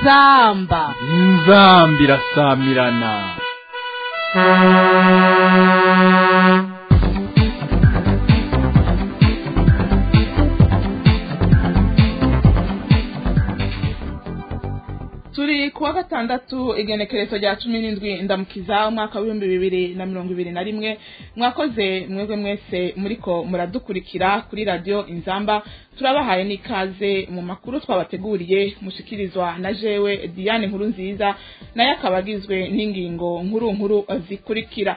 inzamba inzamba irasamirana turi kuwa gatandatu igenekerezo rya cumi n'indwi ndamukiza umwaka w'ibihumbi bibiri na mirongo ibiri na rimwe mwakoze mwebwe mwese muriko muradukurikira kuri radiyo inzamba turabahaye n'ikaze mu makuru twabateguriye mushikirizwa na jewe diane nkuru nziza nayo akaba agizwe n'ingingo nkuru nkuru zikurikira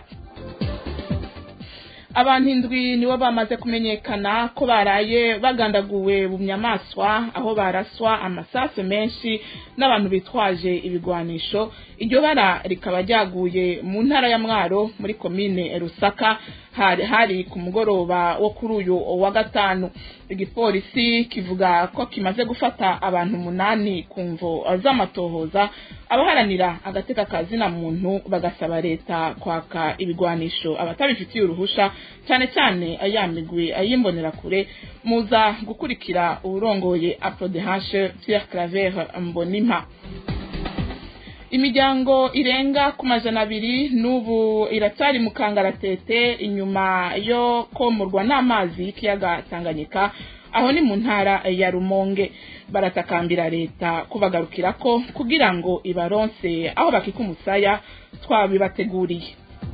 abantu indwi nibo bamaze kumenyekana ko baraye bagandaguwe mu nyamaswa aho baraswa amasasu menshi n'abantu bitwaje ibigwanisho iryo bara rikaba ryaguye mu ntara ya mwaro muri komine rusaka hari hari ku mugoroba wo kuri uyu wa gatanu igipolisi kivuga ko kimaze gufata abantu umunani ku mvo z'amatohoza abaharanira agateka ka zina muntu bagasaba leta kwaka ibigwanisho abatabifitiye uruhusha cyane cyane ayamigwe ayimbonerakure muza gukurikira uburongoye aprodehashe Pierre Claver Mbonimpa imiryango irenga ku majana abiri n'ubu iracyari mu kangaratete inyuma yo komorwa n'amazi y'ikiyaga tanganyika aho ni mu ntara ya rumonge baratakambira leta kubagarukira ko kugira ngo ibaronse aho bakika umusaya twabibateguriye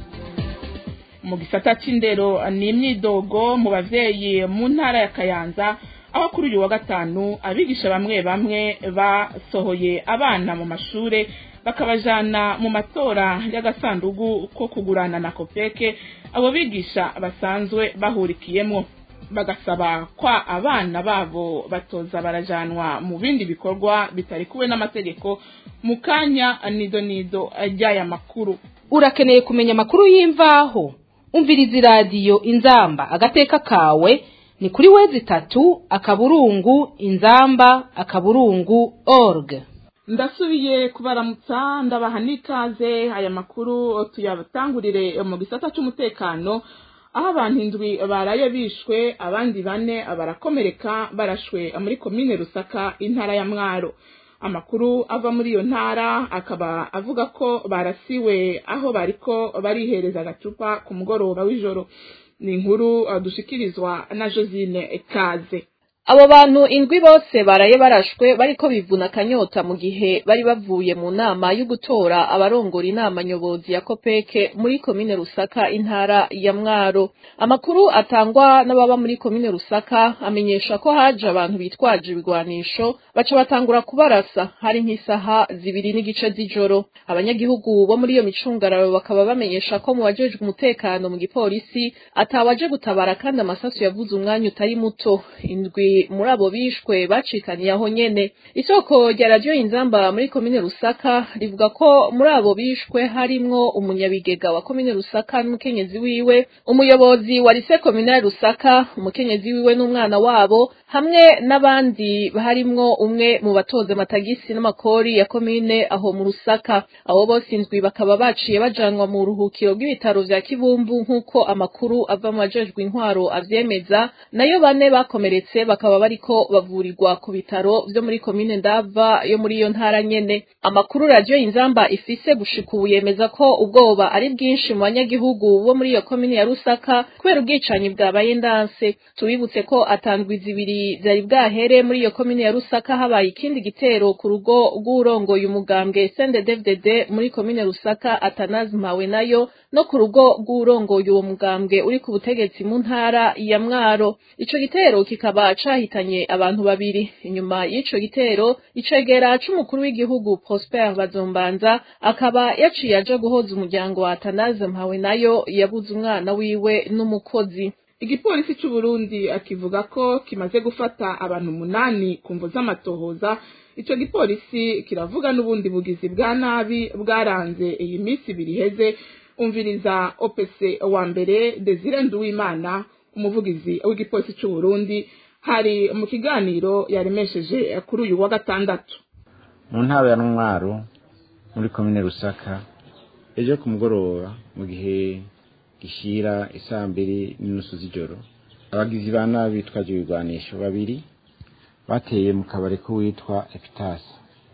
mu gisata c'indero ni imyidogo mu bavyeyi mu ntara ya kayanza aho kuri uyu wa gatanu abigisha bamwe bamwe basohoye abana mu mashure bakabajana mu matora y'agasandugu ko kugurana na kopeke abo bigisha basanzwe bahurikiyemo bagasaba kwa abana babo batoza barajanwa mu bindi bikorwa bitari kuwe n'amategeko mu kanya nido nido ry'aya makuru urakeneye kumenya amakuru y'imvaho umviriza iradiyo inzamba agateka kawe ni kuri wezi itatu akaburungu inzamba akaburungu org ndasubiye kubaramutsa ndabaha n'ikaze aya makuru tuyatangurire mu gisata cy'umutekano aho abantu indwi baraye bishwe abandi bane barakomereka barashwe muri komine rusaka intara ya mwaro amakuru ava muri iyo ntara akaba avuga ko barasiwe aho bariko barihereza agacupa ku mugoroba w'ijoro ni inkuru dushikirizwa na josine kaze abo bantu indwi bose baraye barashwe bariko bivuna akanyota mu gihe bari bavuye mu nama yo gutora abarongora inama nyobozi ya kopeke muri komine rusaka intara ya mwaro amakuru atangwa n'ababa muri komine rusaka amenyesha ko haje abantu bitwaje ibigwanisho baca batangura kubarasa hari nk'isaha zibiri n'igice z'ijoro abanyagihugu bo muri iyo micungararo bakaba bamenyesha ko mu bajejwe umutekano mu gipolisi atawaje gutabara kandi amasasu yavuze umwanya utari muto indwi muri abo bishwe bacikaniye aho nyene isoko rya radiyo inzamba muri komine rusaka rivuga ko muri abo bishwe harimwo umunyabigega wa komine rusaka n'umukenyezi wiwe umuyobozi wa rise kominale rusaka umukenyezi wiwe n'umwana wabo hamwe n'abandi harimwo umwe mu batoza amatagisi n'amakori ya komine aho mu rusaka abo bose indwi bakaba baciye bajanwa mu ruhukiro bw'ibitaro vya kibumbu nk'uko amakuru ava mu bajejwe intwaro avyemeza nayo bane bakomeretse bakaba bariko bavurirwa ku bitaro vyo muri komine ndava yo muri iyo ntara nyene amakuru radiyo inzamba ifise gushika ubu yemeza ko ubwoba ari bwinshi mu banyagihugu bo muri iyo komine ya rusaka kubera ubwicanyi bwabaye ndanse tubibutse ko atandwi zibiri vyari bwahere muri iyo komine ya rusaka habaye ikindi gitero ku rugo rw'urongoye umugambwe snddddd muri komine rusaka atanazi mpawe nayo no ku rugo rw'urongoye uwo mugambwe uri ku butegetsi mu ntara ya mwaro ico gitero kikaba cahitanye abantu babiri inyuma y'ico gitero icegera c'umukuru w'igihugu Prosper Bazombanza akaba yaciye aja guhoza umuryango wa Atanaze mpawe nayo yabuze umwana wiwe n'umukozi igipolisi c'u Burundi akivuga ko kimaze gufata abantu umunani ku mvo z'amatohoza ico gipolisi kiravuga n'ubundi bugizi bwa nabi bwaranze iyi minsi ibiri iheze umviriza OPC wa mbere Desire Nduwimana umuvugizi w'igipolisi c'u Burundi hari mu kiganiro yaremesheje kuri uyu wa gatandatu mu ntara ya ntwaro muri komine rusaka ejo ku mugoroba mu gihe gishyira isaa mbiri n'inusu z'ijoro abagizi ba nabi bitwaje ibigwanisho babiri bateye mu kabari k'uwitwa epitasi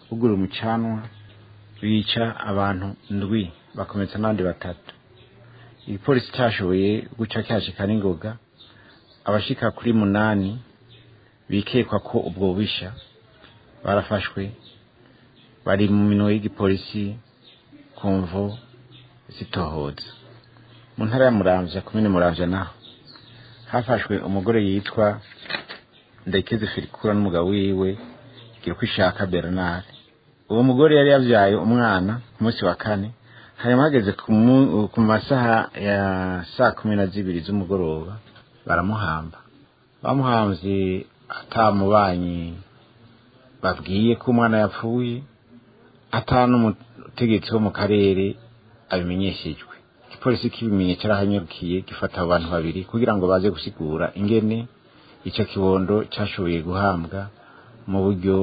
ugura umucanwa bica abantu ndwi bakometsa n'abandi batatu igipolisi cyashoboye guca cyashika n'ingoga abashika kuri munani bikekwa ko ubwo bubisha barafashwe bari mu minwe y'igipolisi ku mvo zitohoza mu ntara ya muramvya komine muramvya naho hafashwe umugore yitwa ndekeze firikura n'umugabo wiwe gira uko ishaka bernard uwo mugore yari yavyaye umwana ku munsi wa kane hanyuma hageze ku mu- ku masaha ya saa kumi na zibiri z'umugoroba baramuhamba bamuhamvye atamubanyi babwiye ko umwana yapfuye ata n'umutegetsi wo mu karere abimenyeshejwe igipolisi kibimenye carahanyurukiye gifata abo bantu babiri kugira ngo baze gusigura ingene ico kibondo cashoboye guhambwa mu buryo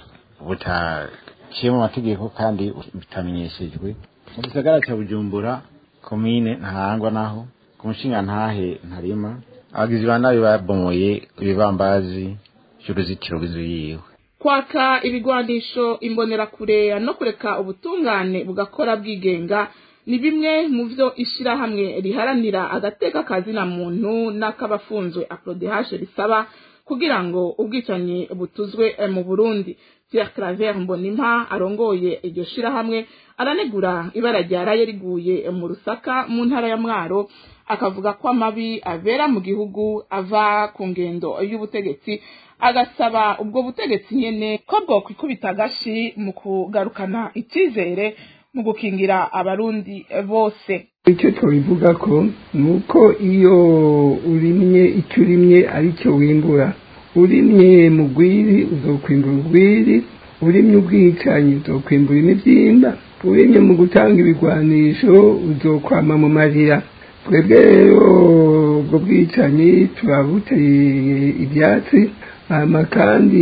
butaciye mu mategeko kandi bitamenyeshejwe mu gisagara ca bujumbura komine ntahangwa naho ku mushinga ntahe ntarima abagizi ba nabi babomoye ibibambazi vy'uruzitiro rw'inzu yiwe kwaka ibigwanisho imbonerakure no kureka ubutungane bugakora bwigenga ni bimwe mu vyo ishirahamwe riharanira agateka kazina muntu n'akabafunzwe aprodehashe risaba kugira ngo ubwicanyi butuzwe eh, mu burundi pierre claver mbonimpa arongoye iryo shirahamwe aranegura ibara ryaraye riguye mu rusaka mu ntara ya mwaro akavuga ko amabi abera mu gihugu ava ku ngendo y'ubutegetsi agasaba ubwo butegetsi nyene ko bwokwikubita agashi mu kugarukana icyizere mu gukingira abarundi bose icyo twabivuga ko ni uko iyo urimye icyo urimye ari cyo wimbura urimye mu rwiri uzokwimbura urwiri urimye ubwicanyi uzokwimbura imibyimba urimye mu gutanga ibigwanisho uzokwama mu marira twebwe rero ubwo bwicanyi turabuteye ibyatsi hama kandi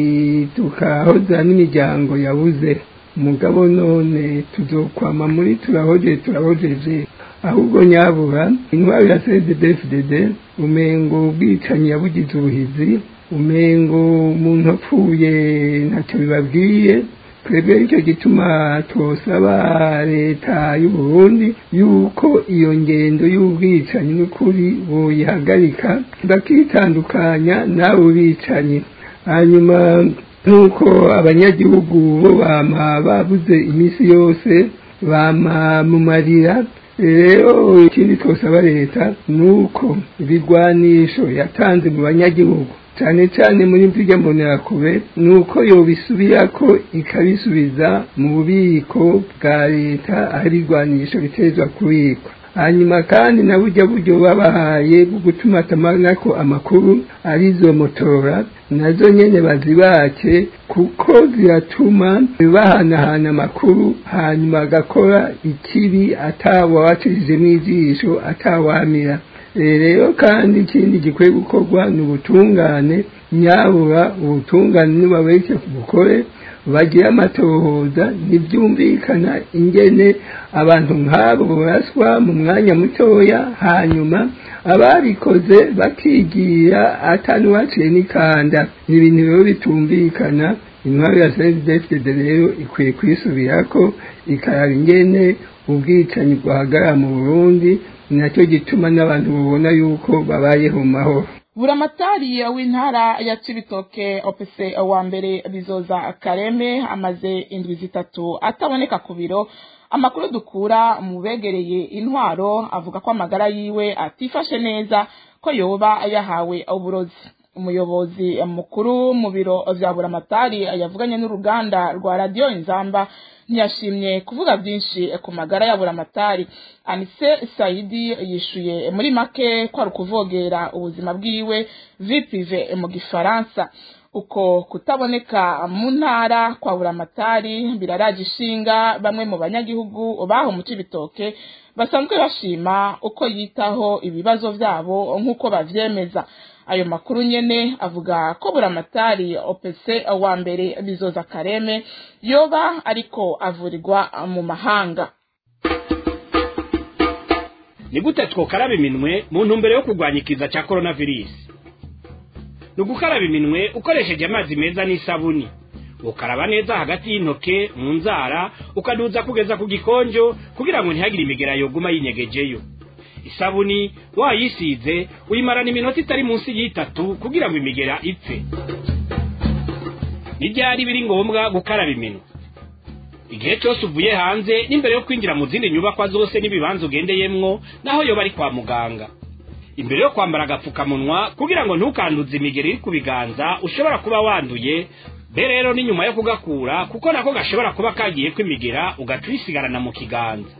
tukahoza n'imiryango yabuze umugabo none tuzokwama muri turahoje turahojeje ahubwo nyabura intwaro ya cddfdd umengo ubwicanyi yabugize ubuhizi umengo umuntu apfuye ntacyo bibabwiye twebwe nicyo gituma twosaba leta y'uburundi yuko iyo ngendo y'ubwicanyi n'ukuri boyihagarika bakitandukanya n'abo bicanyi hanyuma nk'uko abanyagihugu bo bama babuze iminsi yose bama mu marira rero ikindi twosaba leta ni uko ibigwanisho yatanze mu banyagihugu cyane cyane muri mvuge mbonerakure ni uko yobisubirako ikabisubiza mu bubiko bwa leta aho ibigwanisho bitezwa kubikwa hanyuma kandi na burya buryo babahaye bwo gutuma atamanako amakuru arizo motora nazo nyene bazibake kuko ziratuma bahanahana amakuru hanyuma agakora ikibi atawabacishijemo ijisho atawamira rero kandi ikindi gikwiye gukorwa ni ubutungane nyabura ubutungane nibabereke bukore bagira amatohoza ntibyumvikana ingene abantu nk'abo baraswa mu mwanya mutoya hanyuma ababikoze bakigira atanuwaciye n'ikanda ni ibintu rero bitumvikana intwaro ya sdfd rero ikwiye kwisubirako ikaraba ingene ubwicanyi bwahagarara mu burundi ni nacyo gituma n'abantu babona yuko babayeho mu mahoro buramatari w'intara ya cibitoke opc wa mbere bizoza kareme amaze indwi zitatu ataboneka ku biro amakuru dukura mu begereye intwaro avuga ko amagara yiwe atifashe neza ko yoba yahawe uburozi umuyobozi mukuru mu biro vya buramatari yavuganye n'uruganda rwa radiyo inzamba ntiyashimye kuvuga byinshi ku magara ya buramatari anise sayidi yishuye muri make ko ari ukuvogera ubuzima bwiwe vipive mu gifaransa uko kutaboneka mu ntara kwa buramatari biraraje ishinga bamwe mu banyagihugu baho mu cibitoke basanzwe bashima uko yitaho ibibazo vyabo nk'uko bavyemeza ayo makuru nyene avuga ko buramatari opc wa mbere bizoza kareme yoba ariko avurirwa mu mahanga ni gute twokaraba iminwe mu ntumbero yo kurwanya ikiza cya coronavirus ni ugukaraba iminwe ukoresheje amazi meza n'isabuni ukaraba neza hagati y'intoke mu nzara ukaduza kugeza ku gikonjo kugira ngo ntihagire imigera yoguma yinyegejeyo isabuni wayisize uyimarana iminota itari munsi y'itatu kugira ngo imigera ipfe n'ibyari biri ngombwa gukaraba iminwa igihe cyose uvuye hanze n'imbere yo kwinjira mu zindi nyubakwa zose n'ibibanza ugendeyemwo naho yoba ari kwa muganga imbere yo kwambara agapfukamunwa kugira ngo ntukanduze imigeri iri ku biganza ushobora kuba wanduye be rero ni nyuma yo kugakura kuko nako gashobora kuba kagiye kwimigera ugaca uyisigarana mu kiganza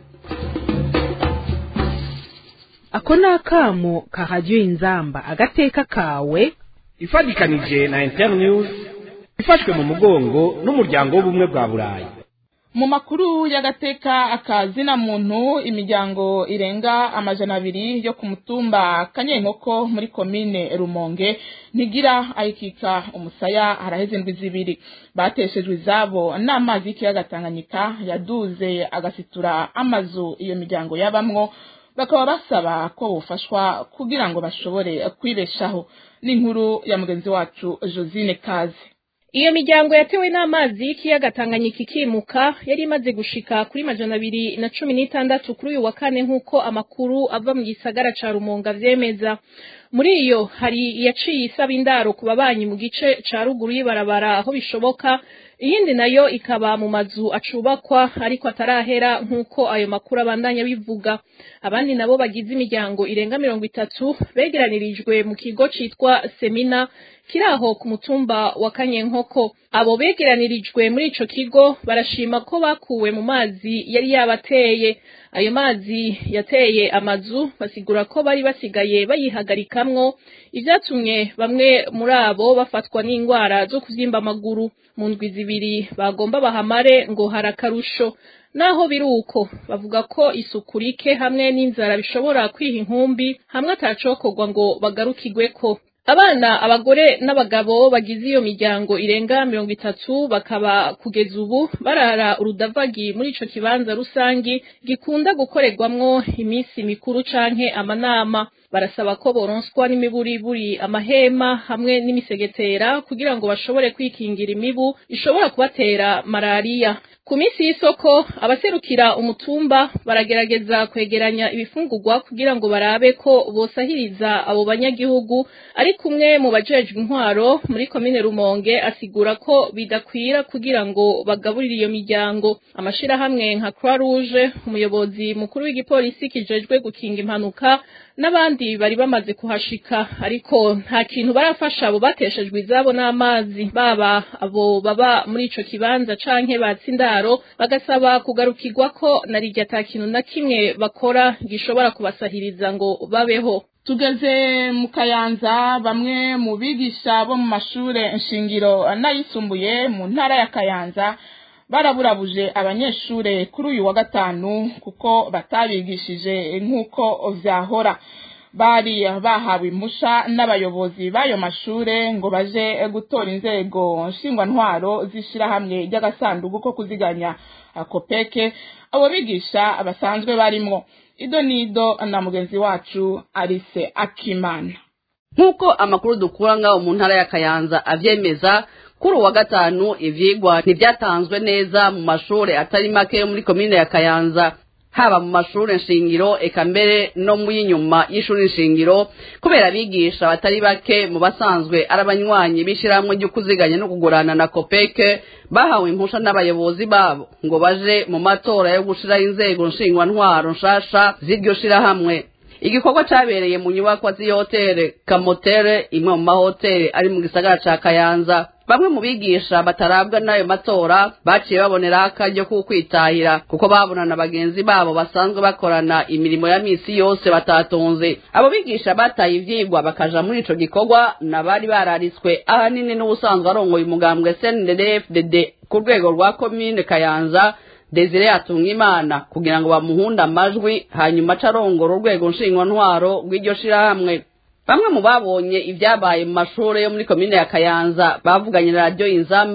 ako ni akamo kahajya inzamba agateka kawe ifatikanije na internews ifashwe mu mugongo n'umuryango w'ubumwe bwa burayi mu makuru y'agateka akazina muntu imiryango irenga amajana abiri yo ku mutumba kanyenkoko muri komine rumonge ntigira ayikika umusaya haraheze indwi zibiri bateshejwe izabo n'amazi y'ikiyaga tanganyika yaduze agasitura amazu iyo miryango yabamwo bakaba basaba ko bufashwa kugira ngo bashobore kwibeshaho n'inkuru ya mugenzi wacu josine kaze Iyo miryango yatewe n'amazi y'ikiyaga Tanganyika ikimuka yari imaze gushika kuri majana abiri na cumi n'itandatu kuri uyu wa kane nk'uko amakuru ava mu gisagara ca Rumonga vyemeza. Muri iyo hari iyaciye isaba indaro ku babanyi mu gice ca ruguru y'ibarabara aho bishoboka, iyindi nayo ikaba mu mazu acubakwa ariko atarahera nk'uko ayo makuru abandanya bivuga. Abandi nabo bagize imiryango irenga mirongo itatu begeranirijwe mu kigo citwa Semina kiri aho ku mutumba wa Kanyenkoko. Abo begeranirijwe muri ico kigo barashima ko bakuwe mu mazi yari yabateye. Ayo mazi yateye amazu basigura ko bari basigaye bayihagarikamwo ivyatumye bamwe muri abo bafatwa n'ingwara zo kuvyimba amaguru mu ndwi zibiri bagomba bahamare ngo harakarusho naho biri uko bavuga ko isuku rike hamwe n'inzara bishobora kwiha inkumbi hamwe atacokorwa ngo bagarukirweko abana abagore n'abagabo bagize iyo miryango irenga mirongo itatu bakaba kugeza ubu barara urudavagi muri ico kibanza rusangi gikunda gukorerwamwo iminsi mikuru canke amanama barasaba ko boronswa n'imiburiburi amahema hamwe n'imisegetera kugira ngo bashobore kwikingira imibu ishobora kubatera malariya ku minsi y'isoko abaserukira umutumba baragerageza kwegeranya ibifungurwa kugira ngo barabe ko bosahiriza abo banyagihugu ari kumwe mu bajejwe intwaro muri komine Rumonge asigura ko bidakwira kugira ngo bagaburire iyo miryango amashirahamwe nka Croix Rouge umuyobozi mukuru w'igipolisi kijejwe gukinga impanuka n'abandi bari bamaze kuhashika ariko nta kintu barafasha abo bateshejwe izabo n'amazi baba abo baba muri ico kibanza canke batsindaro bagasaba kugarukirwa ko na rijya ata kintu na kimwe bakora gishobora kubasahiriza ngo babeho tugeze mu kayanza bamwe mu bigisha bo mu mashure nshingiro n'ayisumbuye mu ntara ya kayanza baraburabuje abanyeshure kuri uyu wa gatanu kuko batabigishije nk'uko vyahora bari bahawe impusha n'abayobozi b'ayo mashure ngo baje gutora inzego nshingwantwaro z'ishirahamwe ry'agasanduku ko kuziganya akopeke abo bigisha basanzwe barimwo ido nido na mugenzi wacu arise akimana nk'uko amakuru dukura ngaho mu ntara ya kayanza avyemeza kuri uwa gatanu ivyigwa ntibyatanzwe neza mu mashure atari make yo muri komine ya kayanza haba mu mashure nshingiro eka mbere no mu y'inyuma y'ishuri nshingiro kubera abigisha batari bake mu basanzwe ari abanywanyi b'ishirahamwe ryo kuziganya no kugurana na kopeke bahawe impusha n'abayobozi babo ngo baje mu matora yo gushiraho inzego nshingwantwaro nshasha z'iryo shirahamwe igikorwa cabereye mu nyubakwa z'ihotere kamotere imwe mu mahoteli ari mu gisagara ca kayanza bamwe mu bigisha batarabwa n'ayo matora baciye babonera akaryo k'ukwitahira kuko babonana bagenzi babo basanzwe bakorana imirimo ya misi yose batatunze abo bigisha bataye ivyigwa bakaja muri ico gikorwa nabari bararitswe ahanini n'ubusanzwe arongoye umugambwe CNDD-FDD ku rwego rwa komine kayanza Desire Atungimana kugira ngo bamuhunde amajwi hanyuma acarongora urwego nshingwantwaro rw'iryo shirahamwe bamwe mu babonye ibyabaye mu mashuri yo muri komine ya kayanza bavuganye na radiyo inzamba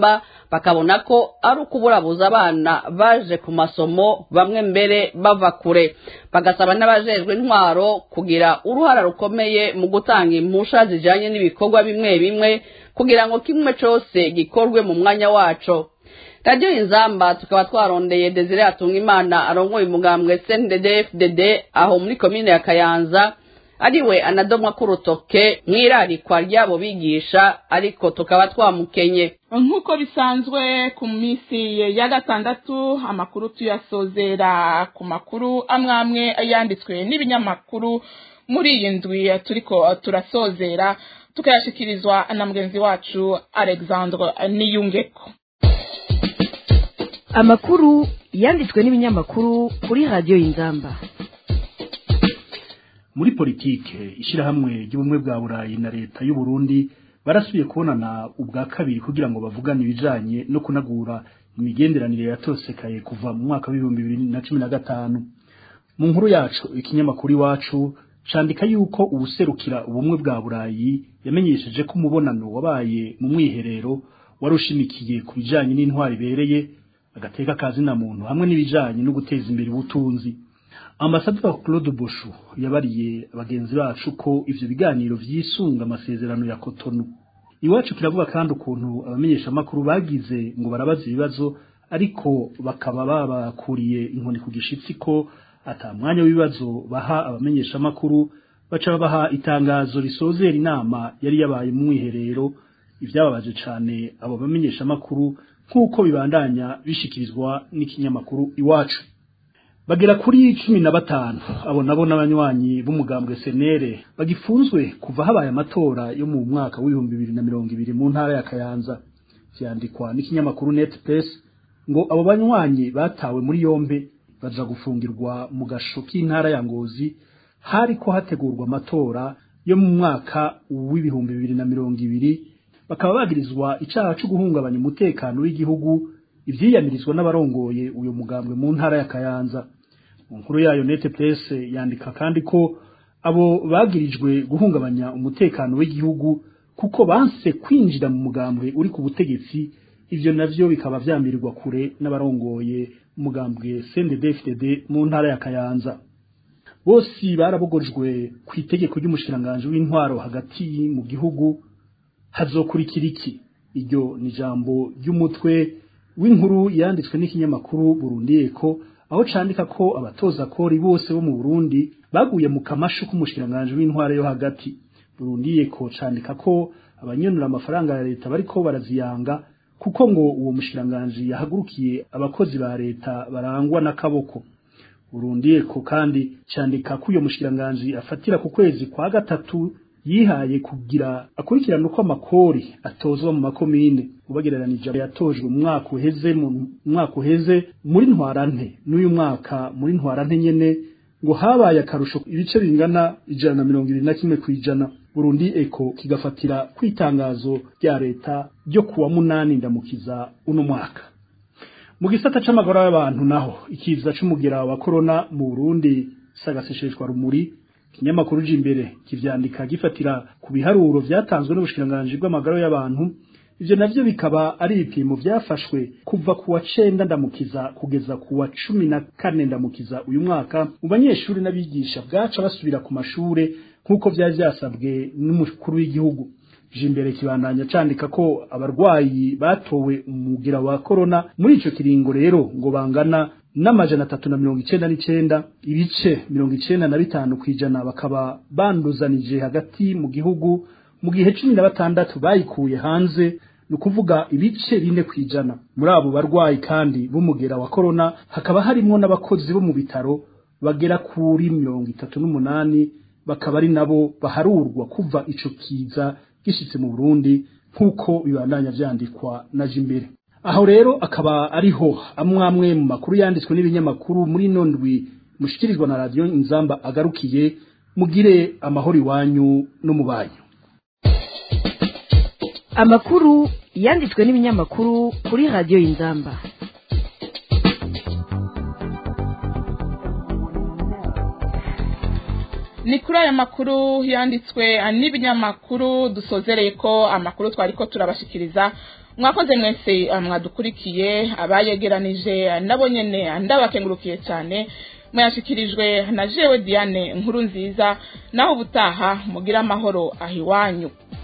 bakabona ko ari ukuburabuza abana baje ku masomo bamwe mbere bava kure bagasaba n'abajejwe intwaro kugira uruhara rukomeye mu gutanga impusha zijanye n'ibikorwa bimwe bimwe kugira ngo kimwe cose gikorwe mu mwanya waco radiyo inzamba tukaba twarondeye desire atunga imana arongoye umugambwe cnddfdd aho muri komine ya kayanza ariwe anadomwa k'urutoke mw'irarikwa ry'abo bigisha ariko tukaba twamukenye nk'uko bisanzwe ku minsi ya gatandatu amakuru tuyasozera ku makuru amwe amwe yanditswe n'ibinyamakuru muri iyi ndwi turiko turasozera tukayashikirizwa na mugenzi wacu alexandre niyungeko amakuru yanditswe n'ibinyamakuru kuri radiyo y'inzamba muri politike ishyirahamwe ry'ubumwe bwa burayi na leta y'u Burundi barasubiye kubonana ubwa kabiri kugira ngo bavugane ibijanye no kunagura imigenderanire yatosekaye kuva mu mwaka w'ibihumbi bibiri na cumi na gatanu mu nkuru yacu ikinyamakuru iwacu candika yuko ubuserukira ubumwe bwa burayi yamenyesheje ko umubonano wabaye mu mwiherero wari ushimikiye ku bijanye n'intwari ibereye agateka kazina muntu hamwe n'ibijanye no guteza imbere ubutunzi ambasaderi Claude Boshu yabariye abagenzi bacu ko ivyo biganiro vyisunga amasezerano ya Cotonou iwacu kiravuga kandi ukuntu abamenyesha makuru bagize ngo barabaza ibibazo ariko bakaba babakuriye inkoni ku gishitsi ko ata mwanya w'ibibazo baha abamenyesha makuru baca baha itangazo risozera inama yari yabaye mu mwiherero ivyababaje cane abo bamenyesha makuru nk'uko bibandanya bishikirizwa n'ikinyamakuru iwacu bagera kuri cumi na batanu abo nabo n'abanywanyi b'umugambwe senere bagifunzwe kuva habaye amatora yo mu mwaka w'ibihumbi bibiri na mirongo ibiri mu ntara ya kayanza vyandikwa n'ikinyamakuru net press ngo abo banywanyi batawe muri yombe baja gufungirwa mu gasho k'intara ya ngozi hariko hategurwa amatora yo mu mwaka w'ibihumbi bibiri na mirongo ibiri bakaba bagirizwa icaha co guhungabanya umutekano w'igihugu ivyiyamirizwa n'abarongoye uyo mugambwe mu ntara ya kayanza mu nkuru yayo nete presse yandika kandi ko abo bagirijwe guhungabanya umutekano w'igihugu kuko banse kwinjira mu mugambwe uri ku butegetsi ivyo navyo bikaba vyamirirwa kure n'abarongoye umugambwe CNDD-FDD mu ntara ya Kayanza bose barabogojwe ku itegeko ry'umushikiranganje w'intwaro hagati mu gihugu hazokurikira iki iryo ni jambo ry'umutwe w'inkuru yanditswe n'ikinyamakuru Burundi Eko aho candika ko abatoza kori bose bo mu Burundi baguye mu kamashu k'umushikiranganje w'intware yo hagati Burundi Eko candika ko abanyonura amafaranga ya leta bariko baraziyanga kuko ngo uwo mushikiranganje yahagurukiye abakozi ba leta barangwa n'akaboko Burundi Eko kandi candika ko uyo mushikiranganje afatira ku kwezi kwa gatatu yihaye kugira akurikirana uko amakori atozwa mu makomine ubagereranije yatojwe mu mwaka uheze mu mwaka uheze muri ntwarante n'uyu mwaka muri ntwarante nyene ngo habaye akarusho ibice bingana ijana na mirongo ibiri na kimwe kw'ijana Burundi Eko kigafatira kwitangazo rya leta ryo kuwa munani ndamukiza uno mwaka mu gisata c'amagara y'abantu naho ikiza c'umugera wa corona mu Burundi sagasesheshwa rumuri kinyamakuru imbere kivyandika gifatira ku biharuro vyatanzwe n'ubushikiranganje bw'amagara y'abantu ivyo navyo bikaba ari ibipimo vyafashwe kuva ku wa cenda ndamukiza kugeza ku wa cumi na kane ndamukiza uyu mwaka mu banyeshuri n'abigisha bwaca basubira ku mashure nk'uko vyari vyasabwe n'umukuru w'igihugu imbere kibandanya candika ko abarwayi batowe umugera wa corona muri ico kiringo rero ngo bangana n'amajana atatu na mirongo icenda n'icenda ibice mirongo icenda na bitanu kw'ijana bakaba banduzanije hagati mu gihugu mu gihe cumi na batandatu bayikuye hanze ni ukuvuga ibice bine kw'ijana muri abo barwayi kandi b'umugera wa korona hakaba harimwo n'abakozi bo mu bitaro bagera kuri mirongo itatu n'umunani bakaba ari nabo baharurwa kuva ico kiza gishitse mu burundi nk'uko bibandanya vyandikwa na jimbere aho rero akaba ariho amwe amwe mu makuru yanditswe n'ibinyamakuru muri nondwi mushikirizwa na radiyo inzamba agarukiye mugire amahoro iwanyu no mu banyu amakuru yanditswe n'ibinyamakuru kuri radiyo y'inzamba ni kuri aya makuru yanditswe n'ibinyamakuru dusozereye ko amakuru twari ko turabashikiriza mwakoze mwese eh, mwadukurikiye abayegeranije nabo nyene ndabakengurukiye cyane mwashikirijwe na jewe diane nkuru nziza naho ubutaha mugira amahoro ahiwanyu